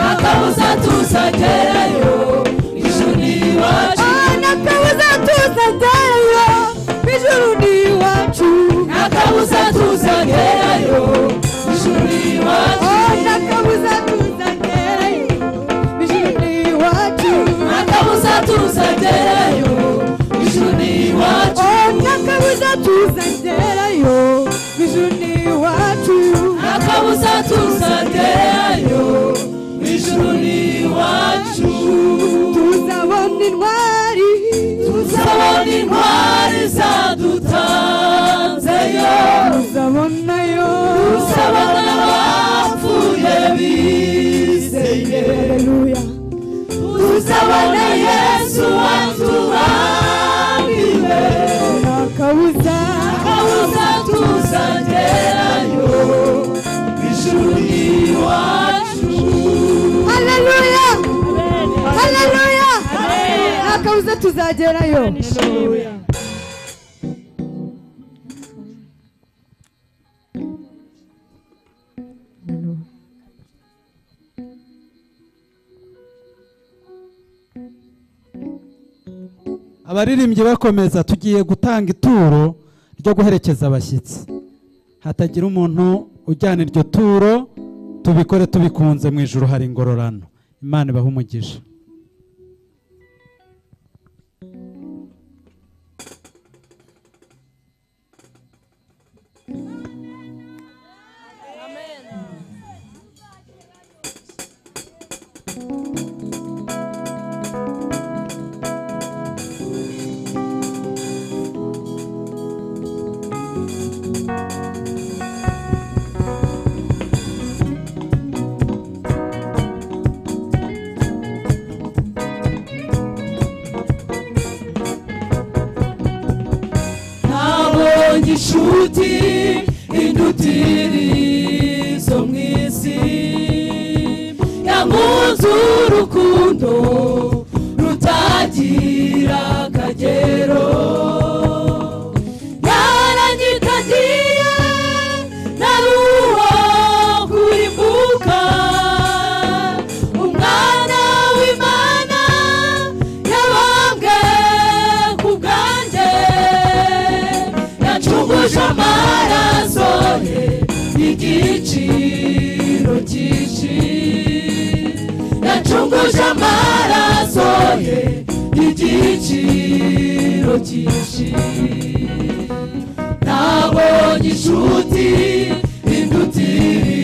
nakabuza tuzagerayo ijuru nta kabuza tuzagerayo ijuru ni iwacu yo ni iwacu nakabuza tuzagerayo ijuru ni iwacu nta kabuza tuzagerayo ijuru ni iwacu nakabuza tuzagerayo ijuru ni iwacu akabuza tuzagerayo ijuru ni iwacu nakabuza tuzagerayo ijuru ni iwacu akabuza tuzagerayo ijuru ni iwacu tuzabona intwari tuzabona intwari zadutanzeyo tuzabonayo tuzabona abapfuye bizeye haleluya tuzabona yesu watubamiwe nta kabuza akabuza tuzagerayo ijuru ni iwacu haleluya haleluya nta kabuza tuzagerayo abaririmbyi bakomeza tugiye gutanga ituro ryo guherekeza abashyitsi hatagira umuntu ujyana iryo turo tubikore tubikunze mu ijoro hari ingororano imana ibahe umugisha nabonye inshuti indutiri zo mu isi yankunze urukundo rutagira akagero yaranyitagiye nari uwo kuri mbuga umwana w'imana yabambwe ku bwanjye yacunguje amaraso ye igiciro cyinshi yacunguje amaraso ye igiciro cyinshi nabonye inshuti indutiri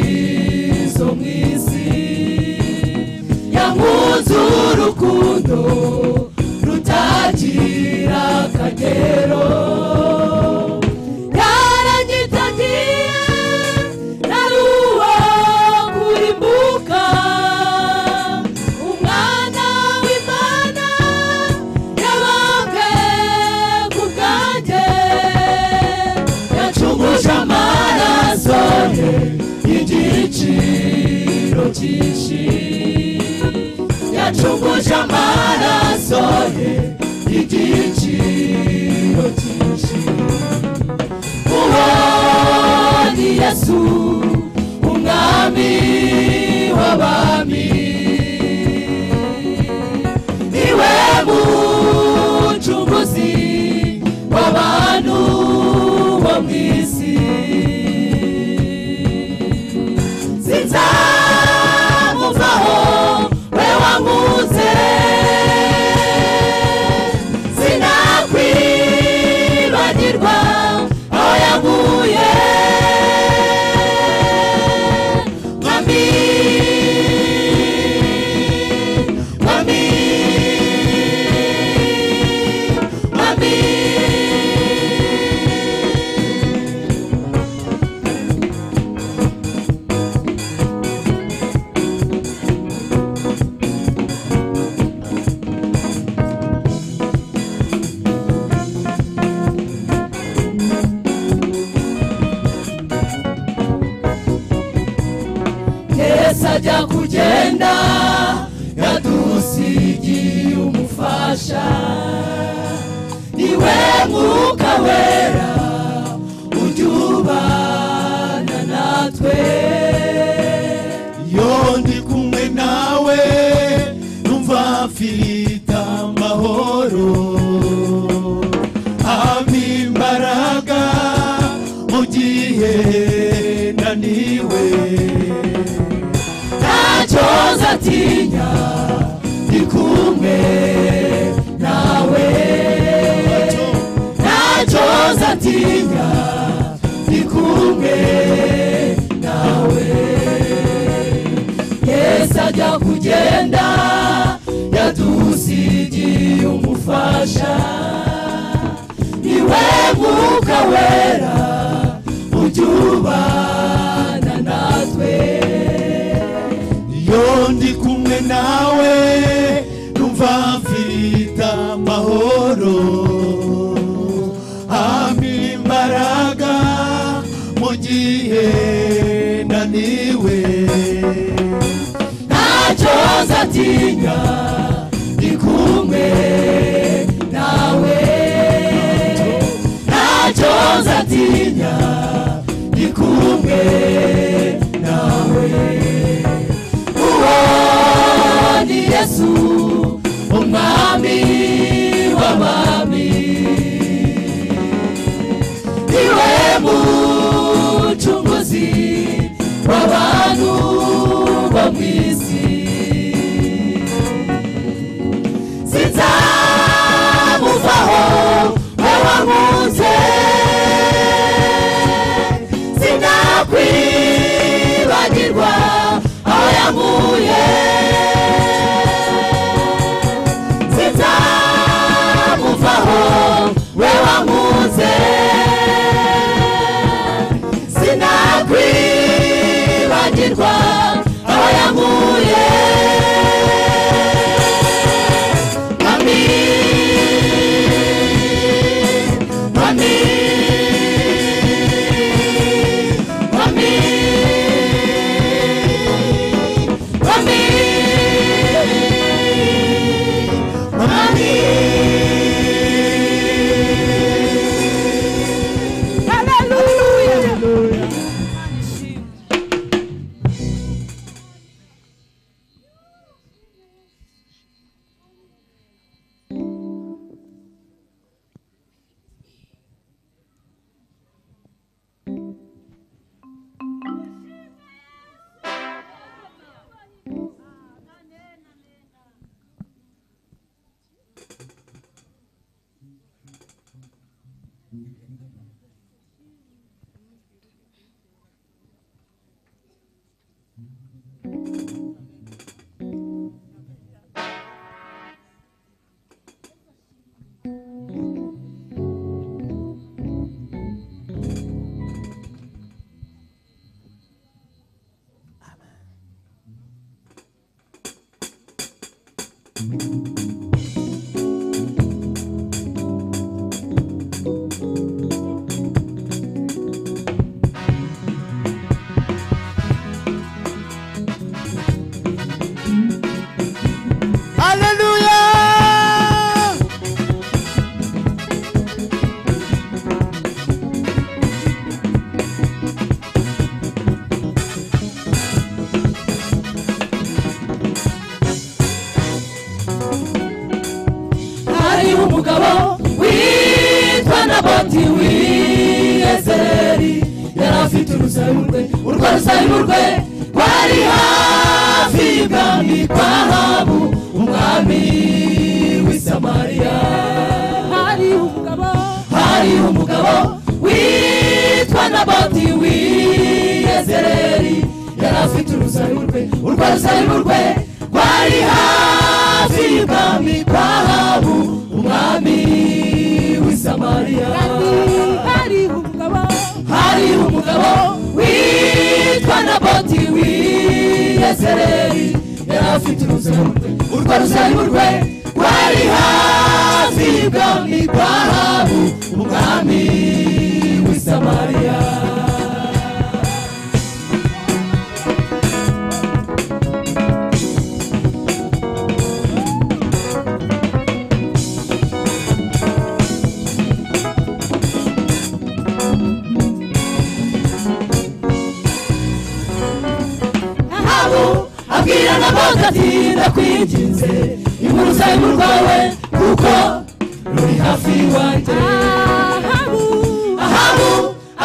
zo mu isi yankunze urukundo rutagira akagero yaranyitagiye nari uwo kuri mbuga umwana w'imana yabambwe ku bwanjye yacunguje amaraso ye igiciro cyinshi yacunguje amaraso ye igiciro cyinshi uwo ni yesu umwami w'abami niwe mucunguzi w'abantu bo mu isi tukajya kugenda yadusigiye umufasha niwe mwuka wera ujya ubana natwe iyo ndi kumwe nawe numva mfirita amahoro ampa imbaraga mu gihe naniwe ntacyoza atinya ndi kumwe nawe ntacyoza atinya ndi kumwe nawe yesu ajya kugenda yadusigiye umufasha niwe mwuka wera ujya ubana natwe iyo ndi kumwe nawe numva mfirita amahoro ampa imbaraga mu gihe naniwe ntacyoza atinya ndi kumwe nawe ntacyoza atinya ndi kumwe nawe uwo ni yesu umwami w'abami niwe mucunguzi w'abantu bo mu isi sinzamuvaho wawamunze sinakwibagirwa aho yamuye sinzamuvaho we wamuze sinakwibagirwa aho yamuye mami mami mami mami mami hariho umugabo witwa naboti w'iyezeri yari afite urusayu rwe urwo rusayu rwe rwari hafi y'ibwami kwa habu umwami w'i samariya hariho umugabo hariho umugabo witwa naboti w'iyezereri yari afite urusayu rwe urwo rusayu rwe rwari hafi y'ibwami kwa habu umwami w'i samariya hari umugabo witwa naboti w'iyezereri yari afite urusayu rwe urwo rusayu rwe rwari hafi y'ibwami kwa habu umwami w'i samariya agatinda kwinginze inkuru z'uruhu rwawe kuko ruri hafi iwanjye ahabu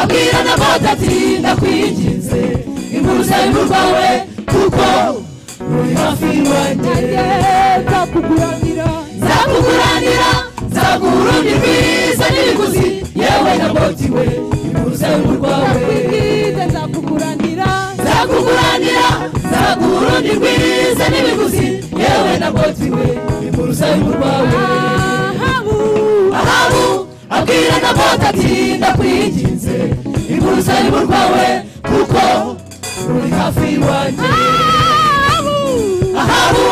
abwira n'abandi ati ndakwinginze inkuru z'uruhu rwawe kuko ruri hafi iwanjye nzakuguranira nzakuguranira nzaguha urundi rwiza n'ibiguzi yewe na boti we inkuru z'uruhu rwawe nzakwibwira nzakuguranira nzakuguranira nzaguha urundi rwiza n'ibiguzi yewe na boti we inkuru z'uruhu rwawe ahabu ahabu abwira na bota ati ndakwinginze inkuru z'uruhu rwawe kuko ruri hafi iwanjye ahabu ahabu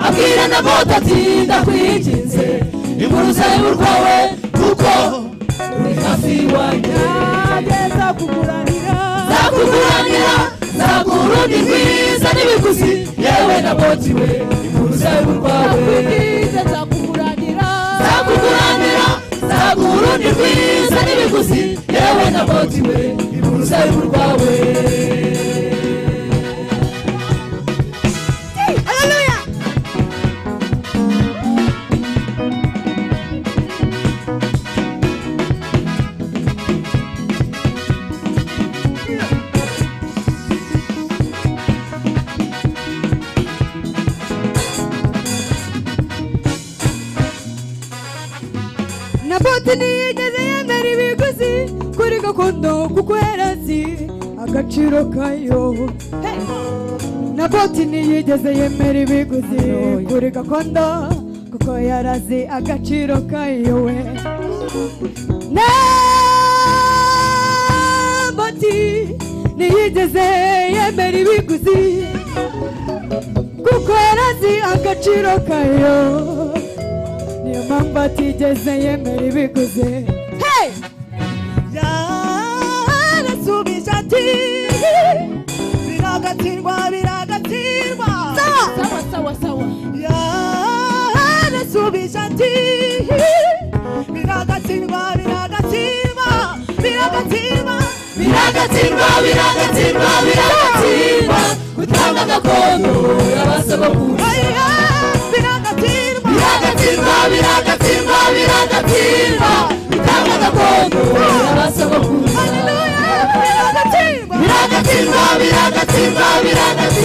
abwira na bota ati ndakwinginze inkuru z'uruhu rwawe kuko ruri hafi iwanjye nanjye nzakuguranira nzakuguranira nzaguha urundi rwiza n'ibiguzi yewe na boti we inkuru z'uruhu rwawe nzakwibwira nzakuguranira nzakuguranira nzaguha urundi rwiza n'ibiguzi yewe na boti we inkuru z'uruhu rwawe na bote ntiyigeze yemera ibiguzi kuri gakondo kuko yari azi agaciro kayo Hey! na bote ntiyigeze yemera ibiguzi kuri gakondo kuko yari azi agaciro kayo we na bote ntiyigeze yemera ibiguzi kuko yari azi agaciro kayo niyo mpamvu atigeze yemera ibiguzi Hey! yarasubije ati biragatirwa biragatirwa sawa sawa sawa yarasubije ati biragatirwa biragatirwa biragatirwa biragatsindwa biragatsindwa biragatsindwa gutanga gakondo y'abasogokuruza oya biragatirwa biragatsindwa biragatsindwa biragatsindwa gutanga gakondo y'abasogokuruza biragatirwa biragatsindwa biragatsindwa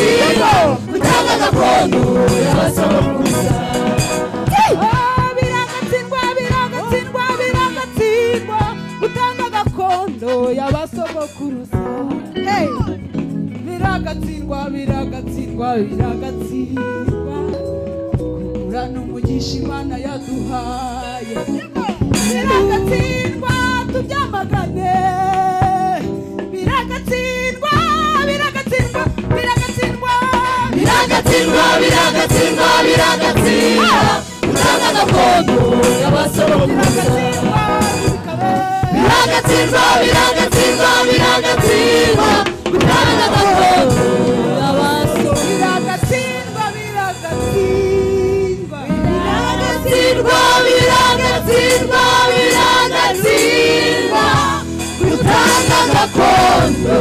biragatsindwa gutanga gakondo y'abasogokuruza biragatsindwa biragatsindwa biragatsindwa gutanga gakondo y'abasogokuruza Hey! biragatsindwa biragatsindwa biragatsindwa kugura n'umugisha imana yaduhaye biragatsindwa tubyamagane biragatsindwa biragatsindwa biragatsindwa biragatsindwa biragatsindwa biragatsindwa gutanga gakondo y'abasogokuruza biragatsindwa biragatsindwa biragatsindwa gutanga gakondo biragatsindwa biragatsindwa biragatsindwa biragatsindwa biragatsindwa gutanga gakondo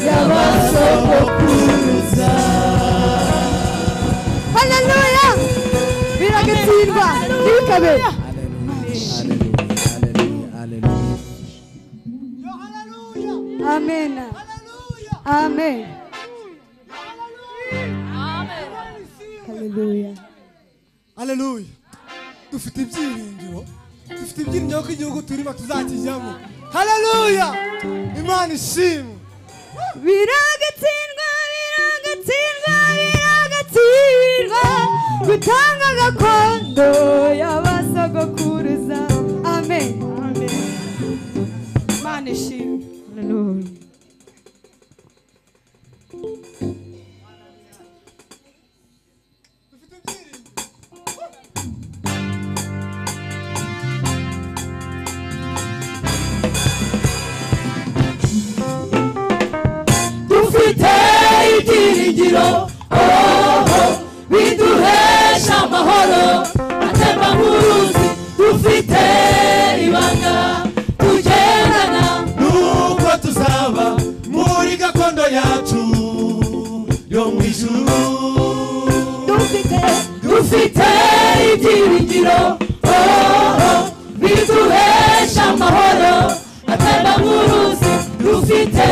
y'abasogokuruza haleluya biragatsindwa ntibikabe amen amen haleluya aleluya dufite ibyiringiro dufite ibyiringiro ko igihugu turimo tuzakijyamo haleluya imana ishimwe biragatsindwa biragatsindwa biragatsindwa gutanga gakondo y'abasogokuruza amen imana ishimwe dufite ibyiringiro oho biduhesha amahoro atemba nk'uruzi dufite ibanga tugendana nuko tuzaba muri gakondo yacu yo mu ijuru dufite ibyiringiro oh, oh, biduhesha amahoro atabamuruzi dufite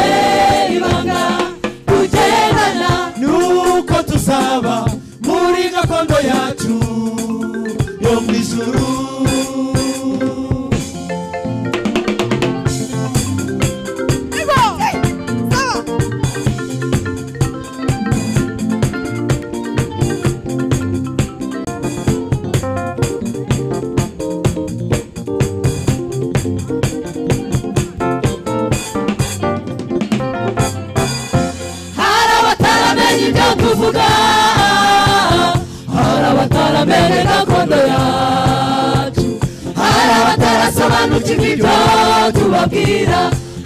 ibanga tugendana nuko tuzaba muri gakondo yacu yo mu ijuru hari abataramenya ibyo tuvuga hari abataramenya gakondo yacu hari abatarasobanukirwa ibyo tubabwira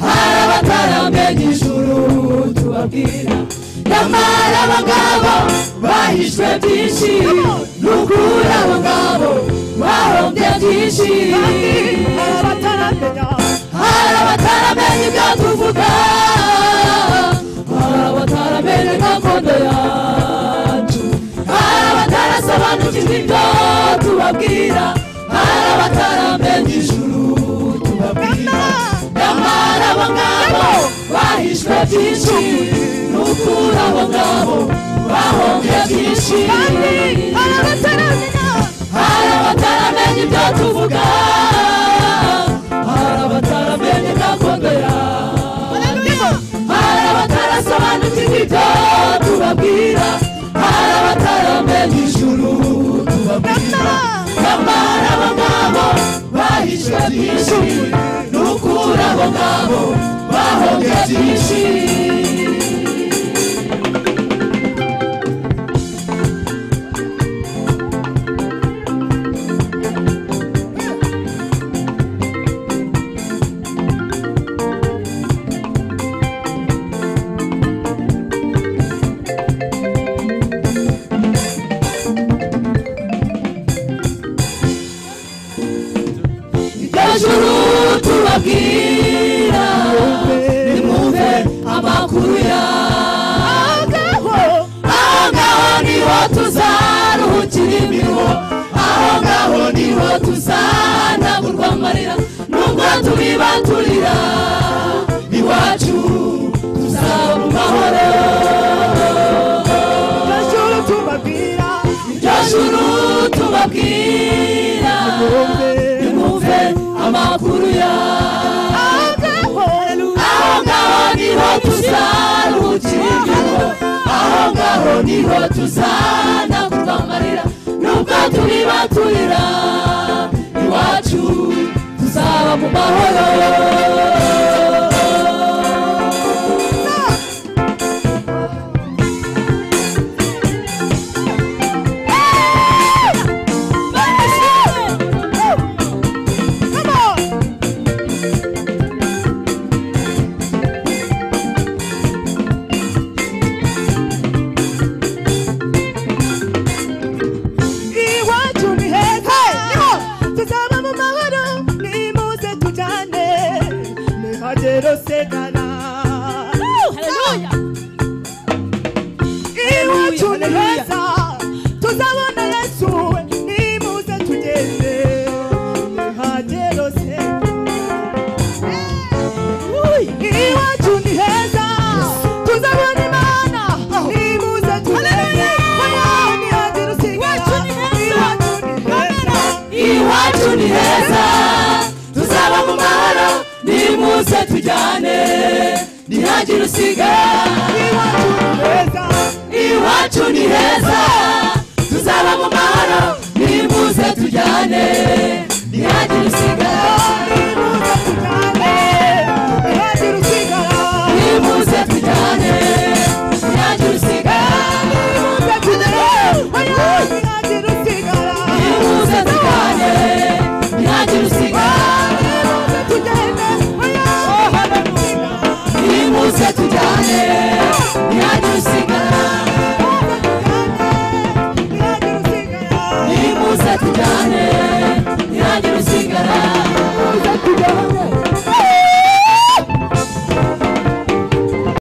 hari abataramenya ijuru tubabwira nyamara abo ngabo bahishwe byinshi n'ukuri abo ngabo bahombye byinshi bataramenya hari abataramenya ibyo tuvuga hari abataramenya gakondo yacu hari abatarasobanukirwa ibyo tubabwira hari abataramenya ijuru tubabwira nyamara abo ngabo bahishwe byinshi n'ukuri abo ngabo bahombye byinshi hari abataramenya hari abataramenya ibyo tuvuga hari abataramenya gakondo yacu hari abatarasobanukirwa ibyo tubabwira hari abataramenya ijuru tubabwira nyamara abo ngabo bahishwe byinshi n'ukuri abo ngabo bahombye byinshi hejuru tubabwira nimwumve amakuru yaho aho ngaho niho tuzaruhukira imiruho aho ngaho niho tuzanagurwa amarira nubwo tubibaturira iwacu tuzaba amahoro hejuru tubabwira iryo juru tubabwira nimwumve amakuru yaho aho ngaho niho tuzaruhukira aho ngaho niho tuzanagurwa amarira nubwo tubibaturira iwacu tuzaba mu mahoro iwacu ni heza niho tuzaba mu mahoro nimuze tujyane ntihagere sedana iwacu ni heza tuzabona yesu nimuze tugende ntihagere sedana iwacu ni heza tuzabona imana nimuze tugende ntihagere sedana iwacu iwacu ni heza tuzaba mu mahoro nimuze tujyane ntihagire usiga iwacu ni ni heza iwacu ni heza heza tuzaba mu mahoro nimuze tujyane ntihagire usiga